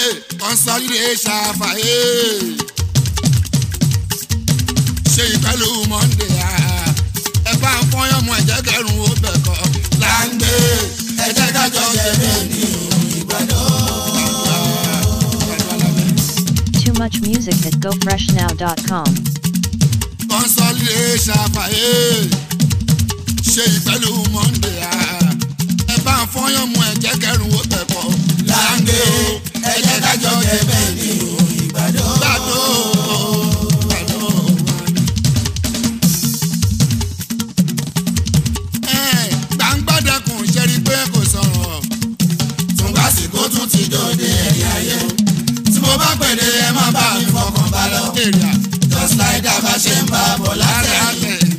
consolidate ṣàfàyè ṣe ìpẹ́lú monday ah. ẹ bá ń fọyán mu ẹ̀jẹ̀ kẹrùn ó bẹ̀ kọ́ là ń gbé ẹ̀jẹ̀ kájọ ṣe bẹ́ẹ̀ ní Too much music at gofreshnow.com. consolidate ṣàfàyè ṣe ìpẹ́lú monday ah. ẹ bá ń fọyán mu ẹ̀jẹ̀ kẹrùn ó bẹ̀ kọ́ là ń gbé ẹ̀jẹ̀ kájọ ṣe bẹ́ẹ̀ ní gbàdó gbàdó. Ẹ̀, gbàǹgbàdẹkùn ṣe rí pé kò sọ̀rọ̀ tùngbàsíkò tún ti dòde ẹ̀yìn ayé o tí mo bá pèdè ẹ má bá mi fọkàn bá lọ èrè just like that bá ṣe ń bá a bọ̀ àárẹ̀ látẹ̀yìn. àtẹ̀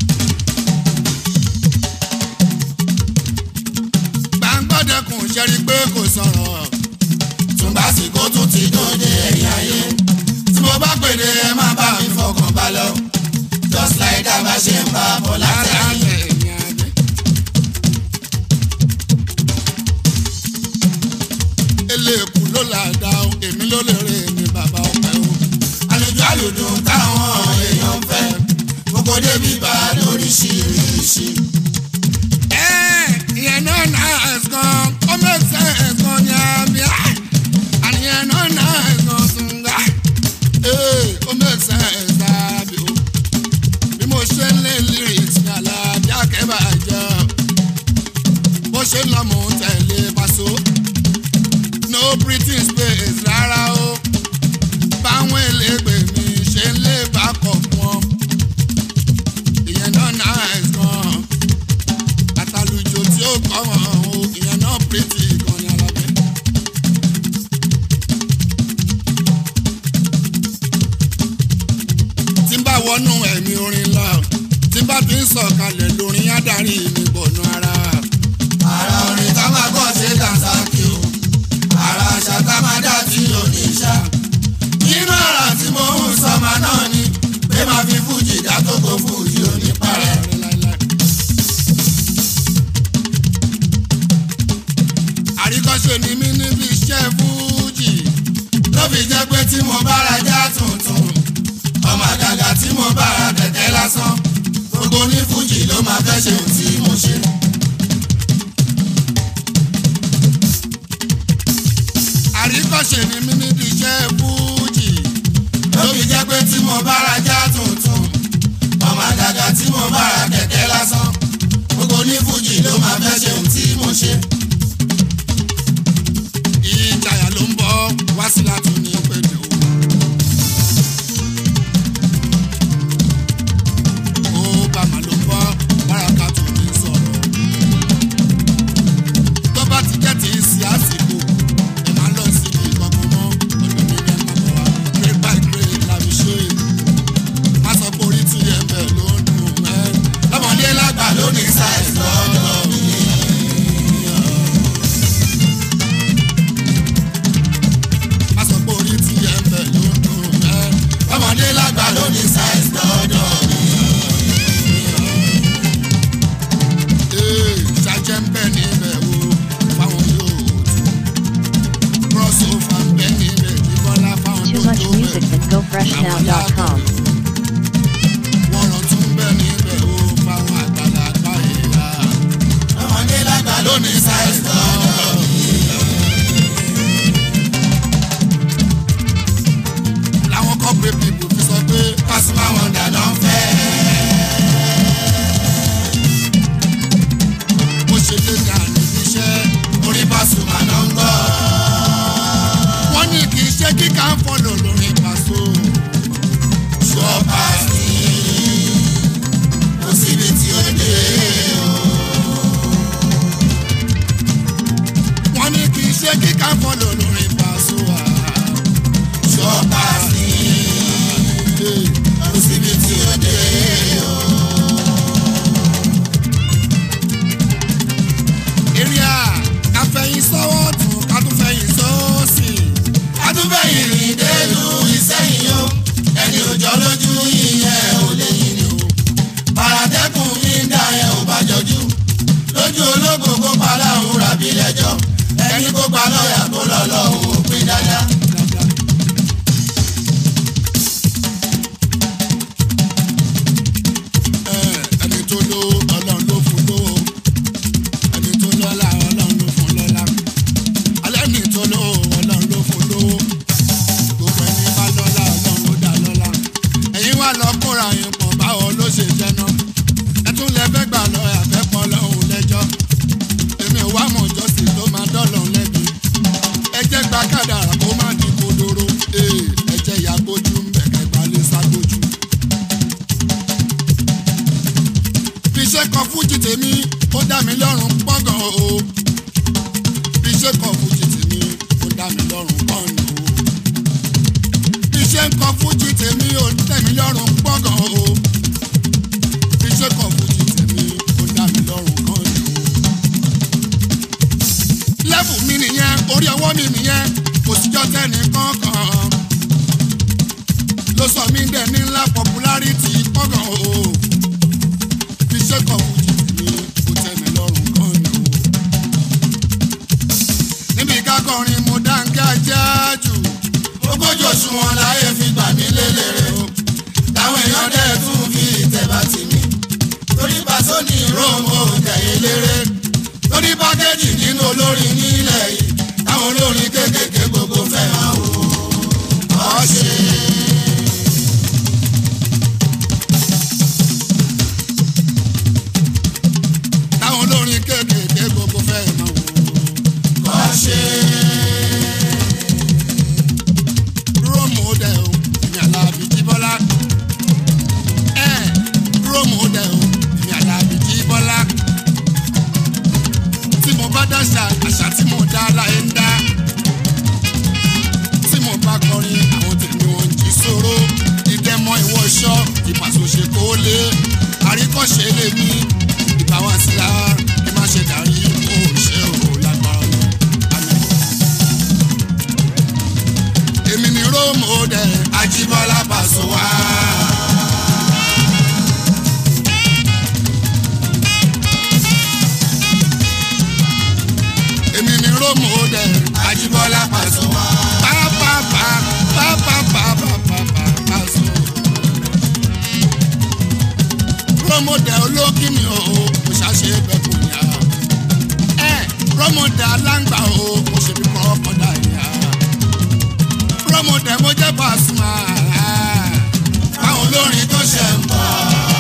gbàǹgbàdẹkùn ṣe rí pé kò sọ̀rọ̀ tùngbàsíkò tún ti dòde ẹ̀yìn ayé tí mo bá pèdè ẹ má bá mi fọkàn bá lọ just like that bá ṣe ń bá a bọ̀ àárẹ̀ látẹ̀yìn. àtẹ̀ eléèkú ló là dá o èmi ló lè rè ní bàbá ọpẹ o àlejò àlùdùn táwọn èèyàn ń fẹ́ gbogbo débi bá lóríṣiríṣi. ẹ ìyẹn náà náà ẹ̀sán ó mẹ́sẹ̀ ẹ̀sán ní àmì á àníyẹn náà náà ẹ̀sán túnga ee ó mẹ́sẹ̀ ẹ̀sán àbí o bí mo ṣe ń lé lyrics ní aláàbí akẹ́bàjẹ́ bó ṣe ń lọ mò ń tẹ̀lé paṣọ no breathing space rárá o báwọn elégbè mi ṣe ń lé bákọ̀ fún ọ ìyẹn náà náà ẹ̀sán àtàlùjò tí ó kọ́ wọn o ìyẹn náà pírítì kan ní alábẹ́. tí n bá wọnú ẹ̀mí orin lọ tí n bá ti ń sọ̀kalẹ̀ lórin adarí mi bọ̀nú ara. ara orin tá máa gbọ́ ṣe dànsákì o ara àṣà tá máa dá tí ò ní ṣá. nínú ara tí mo ń sọmọ náà ni pé máa fi fújì dá tó kó fújì ò ní parẹ́. àríkọ́ṣe ni mí níbi iṣẹ́ fújì. ló fi jẹ́ pé tí mo bá ra já tuntun ọmọ àgàgà tí mo bá ra kẹ̀kẹ́ lásán gbogbo ní fújì ló máa fẹ́ ṣe ohun tí mo ṣe. àríkọ́ṣe ni mí níbi iṣẹ́ fújì. ló fi jẹ́ pé tí mo bá ra já tuntun ọmọ àgàgà tí mo bá ra kẹ̀kẹ́ lásán gbogbo ní fújì ló máa fẹ́ ṣe ohun tí mo ṣe. ìjayà ló ń bọ̀ wá sí látún ní pẹ̀lú. ó bàmà ló ń bọ̀ báraka tó ní sọ̀rọ̀. tó bá ti jẹ́ ti sí àsìkò ẹ máa lọ sí ibi kankan mọ́ ọ̀dọ̀ mi ní ẹ máa bọ̀ wá grade by grade la fi ṣe é. má sọ pé orí tí ẹ bẹ̀ ló ń dùn ẹ́. lọ́mọdé lágbà ló ní size lọ́dọ̀ mi. má sọ pé orí tí ẹ bẹ̀ ló ń dùn ẹ́. lọ́mọdé lágbà ló ní size lọ́dọ̀ mi. Ee, ṣàjẹ́ ń bẹ̀ níbẹ̀ o fáwọn yóò tún crossover ń bẹ̀ níbẹ̀ ìbọ́lá fáwọn Too tó much tó music bẹ̀ at gofreshnow.com. wọ́n rán tún bẹ̀ níbẹ̀ o fáwọn àgbàlagbà ìyá lọ́mọdé lágbà ló ní size lọ́dọ̀ mi. làwọn corporate people fi sọ pé Pasuma Wonder ló ń fẹ́. mo ṣe lé dànù níṣẹ́ orí Pasuma ló ń gbọ́. wọ́n ní kì í ṣe kíkà ń fọ́lọ̀ lórí pàṣọ ṣọ́ọ̀bà sí kò síbi tí ó dé o. wọ́n ní kì í ṣe kíkà ń fọ́lọ̀ lórí pàṣọ ṣọ́ọ̀bà sí kò síbi tí ó dé o. eré à káfẹ́yìn sọ́wọ́ tún ká tún fẹ́yìn sọ́ọ̀sì. adúbẹ̀yìn rìn délùú Ìṣẹ́yìn o ẹni òjọ́ lójú ìyẹn ò lè yìn ni o. paratẹ́kùn mi ń dá yẹn ò bá jọjú lójú ológo kó pa láhùn rabi lẹ́jọ́ ẹni kó pa lọ́ọ̀yà kó lọ lọ́hùn ó pín dáadáa. orí ọwọ́ mi nìyẹn kò síjọ́ tẹ́ni kankan ló sọ mí dẹ̀ ní ńlá popularity kọ́gàn o fi ṣe kọ̀ fújì mi kò tẹ́ mi lọ́rùn gan ni o. níbi kákọrin mo dáńgá jáàjù ogójì oṣù wọn láyé fi gbà mí lélẹ̀rẹ̀ o táwọn èèyàn dẹ̀ tún fi ìtẹ̀bà tì mí torí pàṣọ ní róòmù òtẹ̀yẹ léré torí pákéjì nínú olórin nílẹ̀ yìí táwọn olórin kéékèèké gbogbo fẹ́ máa wò ó ṣe. táwọn olórin kéékèèké gbogbo fẹ́ máa wò ó. ó ṣe. róòmù dẹ̀ o èmi àlàbí jíbọ́lá. ẹ róòmù dẹ̀ o èmi àlàbí jíbọ́lá. tí mo bá dáṣà àṣà tí mo dá láyé ń dá. tí mo bá kọrin àwọn tèmi wọn ń jí sóró. ìdẹ́mọ ìwọ ṣọ́ ìpàṣọṣe kó lé. àríkọ́ṣe lè mí ìbáwá sí la kí má ṣe darí kó ṣe ò lágbára lọ. Àmín èmi ni róòmù dẹ Ajíbọ́lá Pàṣọ wá. èmi ni róòmù dẹ Ajíbọ́lá Pàṣọ wá. pápápá pápápápápápá Paso. róòmù dẹ olókìmí o kò ṣàṣe bẹkùn yá ẹ róòmù dẹ aláǹgbà o kò ṣe bí kọ́ ọ̀dà yá róòmù dẹ mo jẹ́ Pasuma Àwọn olórin tó ṣẹ̀ ń bọ̀.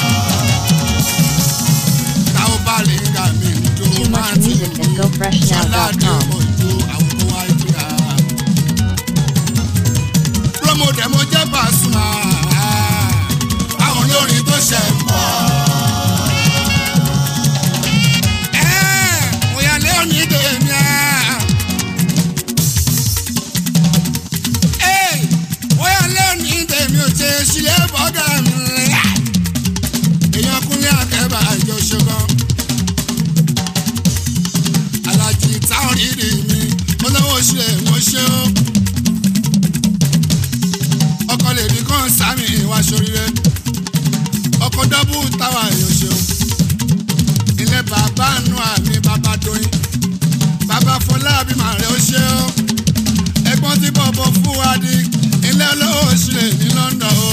táwọn bá lè ń ga mi níjó Too máa much ti music at wù. gofreshnow.com. Promote mo jẹ́ Pasuma. Àwọn olórin tó ṣẹ̀ ń bọ̀. Òyàlẹ́ òní dèmi ẹ̀. Òyàlẹ́ òní dèmi ò ṣe sílẹ̀ bọ́gà mi. Èèyàn kúnlé akẹ́bà àjọ ṣogan. Alájí táwọn rírì mi, mo lọ́wọ́ ṣe wọ́n ṣe ó. Ọkọ lè ní kàn sámi ìwà ṣoríire. Ọkọ dọ́bù táwa èèyàn ṣeun ilé bàbá nù àmì bàbá doyin bàbá fọlábí màrẹ ó ṣe ó ẹ̀gbọ́n tí bọbọ fún wa di ilé olówó sílẹ̀ ní London o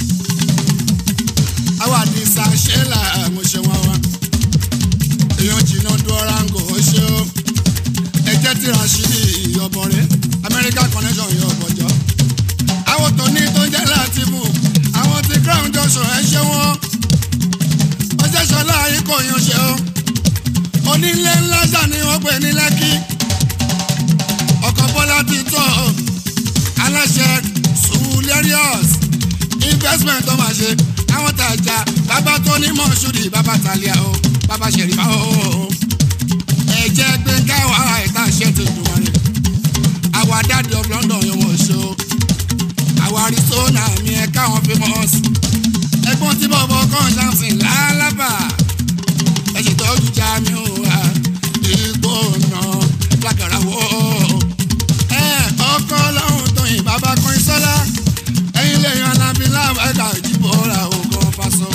àwa ní sàṣẹlà mo ṣe wọn wá èèyàn jìnnà dúọ́rángò ó ṣe ó ẹjẹ tí Rashidi ìyọbọrẹ America connection ìyọbọjọ àwọn tó ní tó ń jẹ láti mú àwọn tí crown junction ẹ ṣe wọn ọjọ́ sọlá yìí kò yan ṣe o onílé ńlá ṣà ni wọ́n pè ní lẹ́kí ọkọ̀ bọ́lá ti tọ́ ọ aláṣẹ sulerius investment tó máa ṣe àwọn tàjà bàbá tó ní mọ̀ṣúrì bàbá tàlíà o bàbá ṣèrífà o ẹ̀jẹ̀ gbẹ̀ngà wàhálà ìta ṣe ti dùn wọn ni àwa dáàdi of London yẹn wọ́n ṣe o àwa Arizona mi ẹ̀ káwọn famous ẹ̀gbọ́n tí bọ̀bọ̀ kan ṣàǹsìn lálábà ẹ̀ṣẹ̀ tọ́jú já mi ò wá igbó nà lágàrà wò ó. ẹ ọkọ lọ́hùn tó yìn bàbá kan ìsọ́lá ẹ̀yin lè yan alábí lábàgà ìdìbò ra ògùn Paso.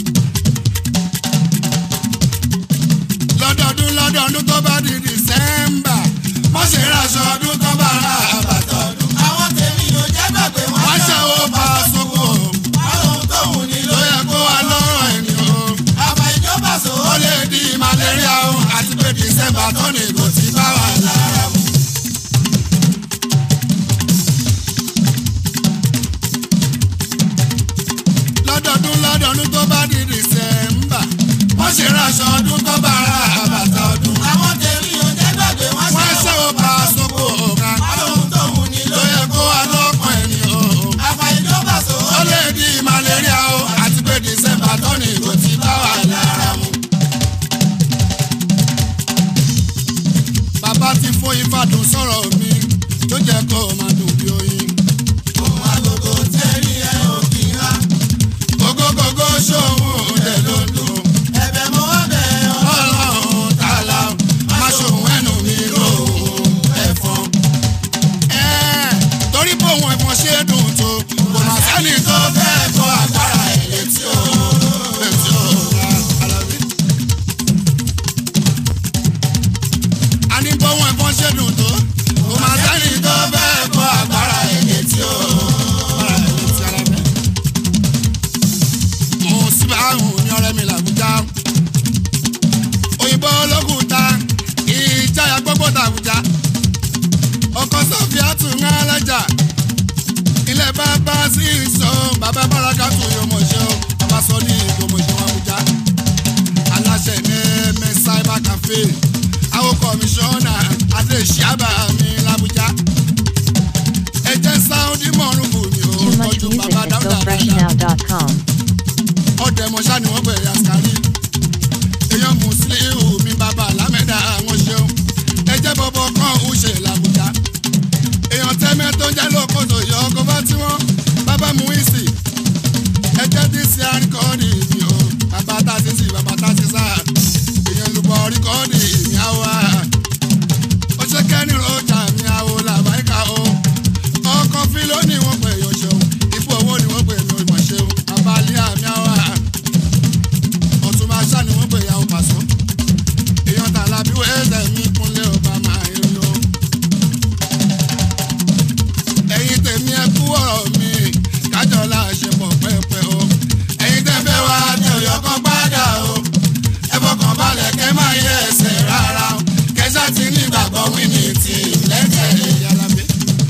lọ́dọọdún lọ́dọọdún tó bá di December Wọ́n ṣe raṣọ ọdún tó bá ra àbàtà ọdún. Àwọn tèmi ò jẹ́ gbàgbé wọn. wọ́n ṣàwọ́ Paso kò Àwọn ohun tó wù ní ló ló yẹ kó wà lọ́rọ̀ ènìyàn. àbá ìjọba sọ ó ó lè lè di malaria o àti pé December tó ní kò tí bá wà lára mu. lọ́dọọdún lọ́dọọdún tó bá di December wọ́n ṣe raṣọ ọdún tó bá ra àbàtà ọdún. Àwọn tèmi ò jẹ́ gbàgbé wọn. wọ́n ṣe ó pa sóko ọ̀gá Àwọn ohun tó wù ní ló ló yẹ kó wà lọ́kàn ẹni o. àbá ìjọba sọ ó ó lè di malaria o àti pé December tó ní kò tí bá wà lára mu. bàbá ti fún Ifádùn sọ̀rọ̀ mi tó jẹ́ kó o máa dùn bí oyin. Ohun agogo tẹ́rí ẹ ò kì í há. gógógógó ṣòwò dẹ̀ ló dùn. Ẹ̀bẹ̀ mo wá bẹ̀ ọ́. ọlọ́run tààlà má ṣòwò ẹnu mi lóhùn ẹ̀fọn. ní bọ́wọ́n ẹ̀fọn ṣe dùn tó kò máa sẹ́ni tó bẹ́ẹ̀ kọ́ agbára ẹ̀yẹ tí ó. agbára ẹ̀yẹ tí ara bẹ́ẹ̀. mo sì bá àrùn ní ọ̀rẹ́ mi làbújá òyìnbó olókùúta ìjáyà gbogbo tàbújá ọkọ sọfíà tún ń alájà ilé bàbá sí ìsọ bàbá bàràkà tún yóò mọ̀ ṣe ó bàbá sọ ní ìgbòmọ̀ṣẹ́ àbújá aláṣẹ ní ẹmẹ cyber cafe àwọn kọmíṣánná adé ṣíàbà mi làbújá ẹjẹ sáúndì mọ̀ọ́rùn bù mí ó Too much kọjú music bàbá at dáúdà dáadáa gofreshnow.com. ọdẹ mọṣá ni wọn bẹ̀rẹ̀ àṣkárí èèyàn mùsùlùmí mi bàbá lámẹdà àwọn ṣeun ẹjẹ bọbọ kan ń ṣe làbújá èèyàn tẹmẹ tó jẹ lókòtò yọ ọkọ bá tí wọn bàbá mú ìsì ẹjẹ dc àríkọ́ọ̀dì mi o bàbá tá a ti sì bàbá tá a ti sá èèyàn lùbọ̀ ríkọ́ọ̀dì mi àwọ̀ ó ṣe kẹ́ni rọ́jà mi àwọ̀ làbáyíká o ọkọ̀ fílò ni wọ́n pè yọ ṣeun ipò owó ni wọ́n pè mí ìmọ̀ ṣeun abalẹ̀ àmì àwọ̀ ọ̀tún máa ṣá ni wọ́n pè yàwó pàṣọ èèyàn tààlà bí wẹ́ẹ́sẹ̀ mi kúnlẹ̀ ọba máa rí o ẹ̀yin tèmi ẹ kú ọ̀rọ̀ mi kájọ láṣepọ̀ pẹ́pẹ́ o ẹ̀yin tẹ́ fẹ́ wá tẹ òyọ́ kan padà o ẹ fọkàn balẹ̀ kẹ́ máa yẹ ẹsẹ̀ rárá o kẹsà ti ní ìgbàgbọ́ wíní tì lẹ́sẹ̀ yàrá mi.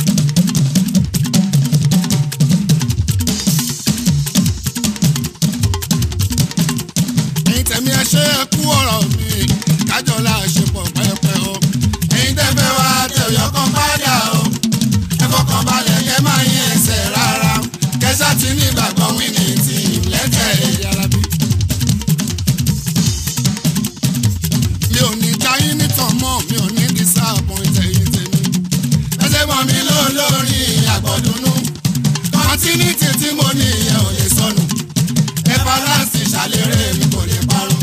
ẹ̀yin tẹ̀mí ẹ ṣe é kú ọ̀rọ̀ mi kájọ láṣepọ̀ pẹ́pẹ́ o ẹ̀yin tẹ́ fẹ́ wá tẹ òyọ́ kan padà o ẹ fọkàn balẹ̀ kẹ́ máa yín ẹsẹ̀ rárá kẹsà tí ní ìgbàgbọ́ wíní tì lẹ́tẹ̀ yàrá bí. mi ò ní jáyín nítàn mọ́ mi ò ní disappoint ẹ̀yin tèmi. ẹsẹ̀ mọ́ mi ló lórí àgbọ̀dúnú continuity tí mo ní ìyẹn ò lè sọnù everlast ṣàlérè mi kò lè parun.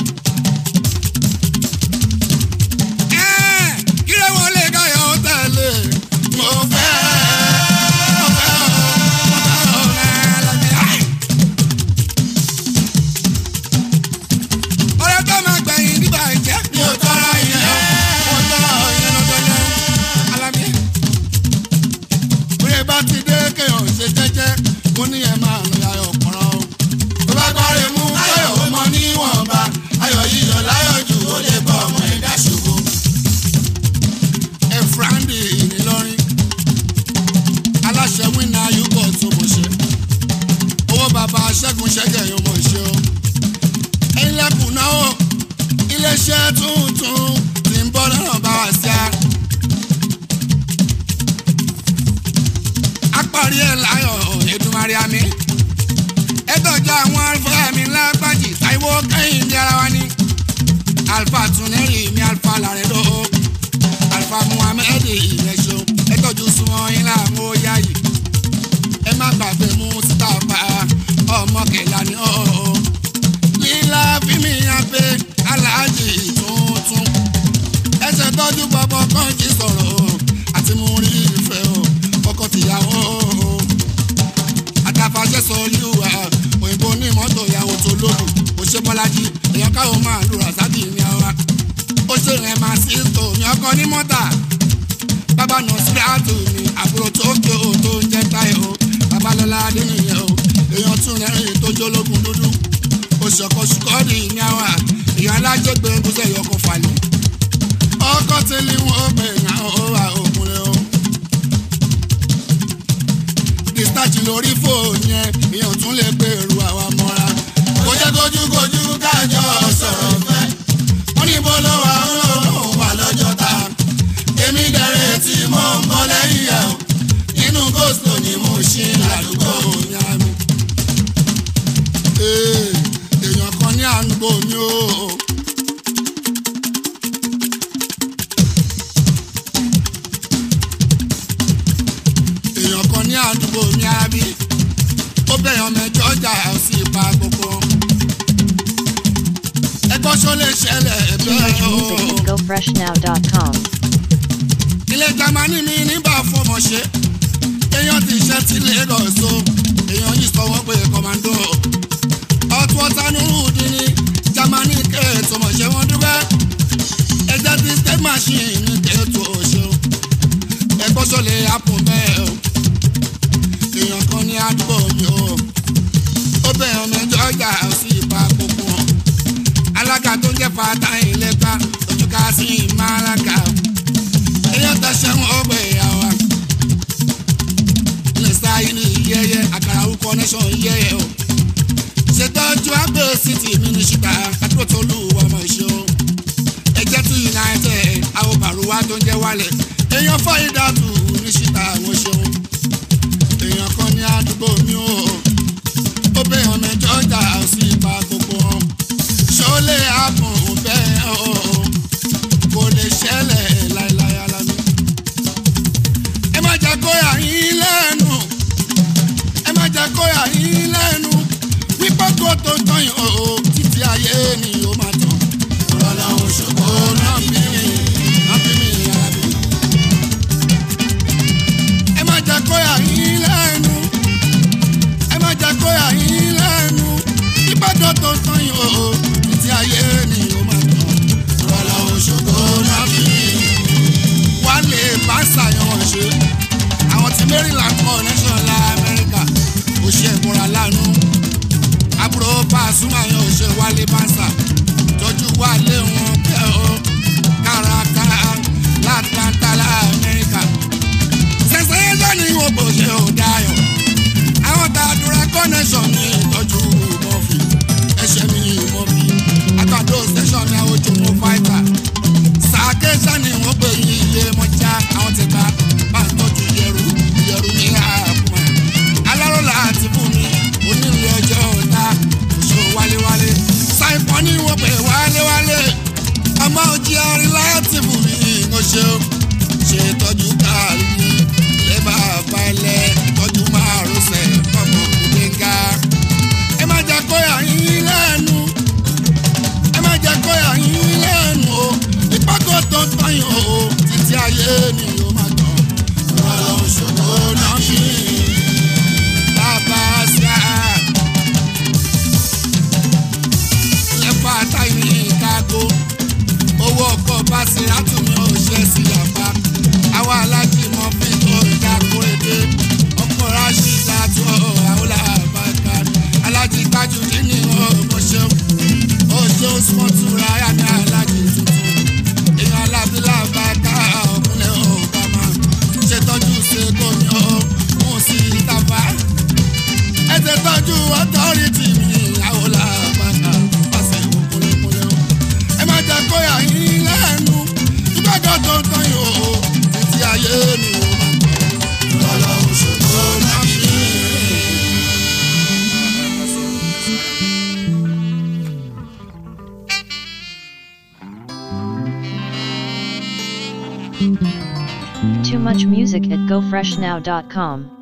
kí ló wọlé káyọ̀ ó tẹ̀lé mo fẹ́ mo fẹ́ mo fẹ́ ọ̀rẹ́ lọ́dẹ. ọ̀rẹ́ tó máa gbẹ̀yìn nígbà ìjẹ́. mi ò tọrọ ìyẹn mo tọrọ ìyẹn lọ́dọọdẹ alábí. bóyá bá ti dé kéèyàn ṣe jẹ́jẹ́ mo ní ẹ máa lọ ayọ̀ pọ̀rọ̀ o. tó bá gbọ́rẹ̀ mú káyọ̀ ó mọ níwọ̀nba ayọ̀ yíyọ̀ láyọ̀ jù ó lè bọ̀ ọmọ ẹ̀dá ṣubú. efrandi ìnìlọrin aláṣẹ wínà yúgọ̀ tó mọ̀ ṣe owó bàbá ṣẹ́gun ṣẹ́gẹ̀ yóò mọ̀ ṣe o. ẹ̀yin lẹ́kùn náà ó iléeṣẹ́ tuntun ti ń bọ́ lọ́nà bá wa sí a. apárí ẹ̀ láyọ̀ Èdùmàrè àmì ẹ̀tọ́jú àwọn alfa mi lágbájì táìwó kẹ́yìn ní ara wa ní. alfa tunẹ́rì mi alfa làrẹ́dọ́ alfa muhammed ìrẹsọ ẹ̀tọ́jú súnmọ́ yín láàmú yá yìí. ẹ má gbàgbé mú sítáfà ọmọ kẹlá ní ọ̀ọ́. lílá fíìmì yàn pé aláàjì tuntun. ẹsẹ̀ tọ́jú bọ́bọ́ kan jí sọ̀rọ̀ o àti mú rí ìfẹ́ o ọkọ tìyàwó o àtàfàṣẹ sọ olúwa òyìnbó ní mọ́tò ìyàwó tó lóògùn ó ṣe bọ́lájì èèyàn káwọn máa lu rasadi ní àwa ó ṣe rẹ̀ máa sí tò ní ọkọ ní mọ́tà bàbá nà síláàtù ní àbúrò tó ké o tó ń jẹ́ táyé o babalọ́lá adéníyẹ o èèyàn tún rẹ́rìn tó jólógun dúdú ó ṣọkọ ṣùkọ́ọ̀dì ní àwa èèyàn alájẹgbẹ́ gúúsẹ̀ yọkọ̀ falẹ̀ ọkọ̀ tẹ́lẹ̀ wọn ó pè ní àwọn òwà òkúnlẹ̀ o discharge lórí fóònù yẹn èèyàn tún lè gbèrú àwa mọ́ra. kò jẹ́ kojúkojú kájọ sọ̀rọ̀ fẹ́. wọ́n ní bó ló wà ó lóun wà lọ́jọ́ ta. èmi dẹ̀rẹ̀ tí mo ń bọ́ lẹ́yìn ẹ̀ o. nínú gòsò ni mo ṣe ládùúgbò ní àmì. èèyàn kan ní àdúgbò mi o. èèyàn kan ní àdúgbò ní àbí ó bẹ̀yàn mẹ́jọ ọjà sí ipa gbogbo. ẹgbọ́n ṣó lè ṣẹlẹ̀ Too much ẹ̀bẹ̀ o. music at gofreshnow.com. ilé jamani mi nígbà fọmọ ṣe èèyàn ti ṣe ti Lagos o èèyàn yìí sọ wọ́n pé kọ́mándó ọtún ọ̀tá nùrùdí ni jamani kéètò mọ̀ṣẹ́ wọn dúpẹ́ ẹjẹ ti state machine ní kẹ́tù ọ̀ṣọ́ ẹgbọ́n sọlẹ̀ apò bẹ́ẹ̀ o èèyàn kan ní àdúgbò mi o ó bẹ̀ ọmọ ẹjọ́ ọjà sí ipa gbogbo wọn alága tó ń jẹ́ fata ìlẹ́gbà ojú ká sí ìmáraga èèyàn tẹ̀sẹ̀ wọn ó gbé ìyàwó lè sáyé ní yẹ́yẹ́ àkàrà orúkọ nation yẹ́yẹ́ o ṣètọ́jú àgbẹ̀ city mínísítà àdúrótólú ọmọ ìṣó ẹjẹ́ tún united àwọn bàrúwá tó ń jẹ́ wálẹ̀ èèyàn fọ́yìndàtù níṣítà àwọn ṣeun èèyàn kan ní àdúgbò mi ò ó bẹ̀ ọ̀nà ìjọjà sí ipa gbogbo wọn ṣọlẹ àbùn bẹ́ẹ̀ o kò lè ṣẹlẹ̀ láéláé alámi. ẹ má jẹ́ kó yà yín lẹ́nu ẹ má jẹ́ kó yà yín lẹ́nu wípé kó tó tán yìí o títí ayé ni ó máa tán. rọlá òṣogbo náà bí mi náà bí mi yàrá mi. ẹ má jẹ́ kó yà yín lẹ́nu ẹ má jẹ́ kó yà yín lẹ́nu ìbàdàn tó tán yìí o títí ayé ni ó máa tán. rọlá òṣogbo náà bí mi. wálé bá ṣàyàn ṣe àwọn tí maryland connection la amẹ́ríkà ó ṣe ìmúra lánàá àbúrò Pasuma yẹn ò ṣe wálé bánsà tọ́jú wálé wọn pẹ́ o kárakára látlanta la amẹ́ríkà ṣẹ̀ṣẹ̀ yẹn ní wọn kò ṣe ò dayọ̀ àwọn tàdúrà connection ní ìtọ́jú mọ́fì ẹ̀ṣẹ̀ mi mọ́fì àtàdó station ní àwọn ojú mọ́ fáìtà sàkéṣà ni wọ́n pè ní ilé mọ́já àwọn ti ta bá ń tọ́jú yẹrù yẹrù ní àpò alárọ̀lá àti fún mi onílé ọjọ́ ọ̀tá oṣù wálewálé ṣàìpọ̀ ní wọ́n pè wálewálé ọmọ òjì arin láti fún mi ìránṣẹ́ o ṣe tọ́jú káàrí ilé bàbá ilẹ̀ tọ́jú márùnsẹ̀ ọmọ òkúdéńgá ẹ má jẹ́ kó yà yín lẹ́nu ẹ má jẹ́ kó yà yín lẹ́nu o ìpàgọ́ tó tán yìí o títí ayé ni ó máa tán rọrùn òṣogbo náà fi bàbá ṣá lẹ́fà táyì ìkágó owó ọkọ̀ bá ṣe àtúnmí òṣè sí yàpá àwa alájí mọ fi tó ìdákó èdè ọkọ̀ ráṣídà tó àwọn làbàkà alájí gbájú nínú ọmọṣẹ́ oṣù sọ́túnra yá ní alájí tuntun èèyàn alábílà bàtà ọkùnrin ọ̀bàmà ṣètọ́jú ṣe gómìnà mú sí ìtàfà ẹ ti tọ́jú ọtọ́rìtì mi àwọn làbàtà pàṣẹ òkúlẹ̀kúlẹ̀ o. ẹ má jẹ́ kó yà yín lẹ́nu ìgbàgbọ́ tó ń tán yìí o títí ayé mi ò máa tọ́ lọ́lọ́ òṣogbo náà fi. Too much music at gofreshnow.com.